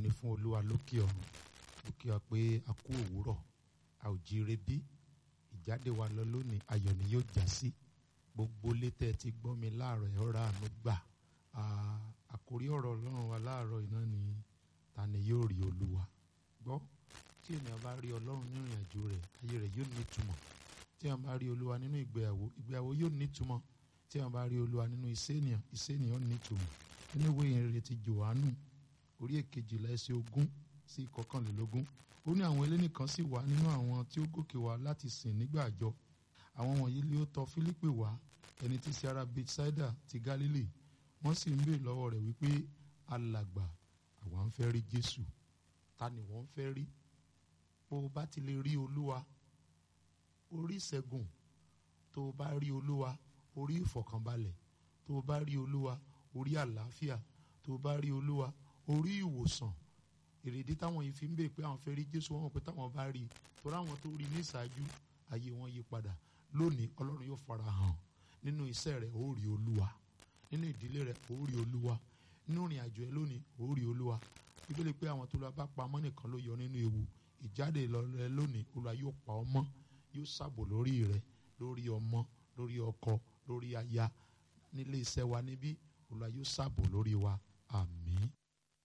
ni fún olúwa lókè ọ̀run mo kí wa pé a kú òwúrọ̀ a ò jíire bí ìjáde wa lọ lónìí ayọ̀ ni yóò já sí gbogbo létẹ̀ tí gbọ́ mi láàárọ̀ ẹ̀ ọ̀rọ̀ àánú gbà àkórí ọ̀rọ̀ ọlọ́run wa láàárọ̀ iná ni ta ni yóò rí olúwa gbọ́ tí ènìyàn bá rí ọlọ́run nínú ìrìn àjò rẹ̀ ayé rẹ̀ yóò ní ìtumọ̀ tí ènìyàn bá rí olúwa nínú ìgbéyàwó ìgbéyàwó yóò ní ìtumọ̀ tí ènìyàn bá rí olúwa nínú iṣẹ́ ènìyàn iṣẹ́ ènìyàn ní ìtumọ̀ nínú ìwé ìrere ti Jòhánù orí èkejìlá ẹsẹ̀ ogún sí ìkọkànlélógún ó ní àwọn elénìkan sì wà nínú àwọn tí ó gòkè wá láti sìn nígbà àjọ àwọn wọ̀nyí lé ó tọ̀ Fílípì wá ẹni tí sí ará Bethsaida ti Gálílì wọ́n sì ń béèrè lọ́wọ́ rẹ̀ wípé alàgbà àwa ń fẹ́ rí Jésù ta ni wọ́n ń fẹ́ rí bó o bá ti lè rí Olúwa orí ìṣẹ́gun tó o bá rí Olúwa orí ìfọ̀kànbalẹ̀ tó o bá rí Olúwa orí àlàáfíà tó o bá rí Olúwa orí ìwòsàn èrèdí táwọn yìí fi ń bèè pé àwọn fẹ́ rí Jésù wọn mọ̀ pé táwọn bá rí i torí àwọn tó rí ní ìṣáájú ayé wọn yí padà lónìí Ọlọ́run yóò fara hàn nínú iṣẹ́ rẹ̀ ó rí Olúwa nínú ìdílé rẹ̀ ó rí Olúwa nínú ìrìn àjò ẹ lónìí ó rí Olúwa bíbélì pé àwọn tó lọ bá pamọ́ nìkan ló yọ nínú ewu ìjáde rẹ lónìí Olúwa yóò pa ọ́ mọ́ yóò ṣàbò lórí rẹ lórí ọmọ lórí ọkọ lórí aya nílé iṣẹ́ wa níbí Olúwa yóò ṣàbò lórí wa àmín.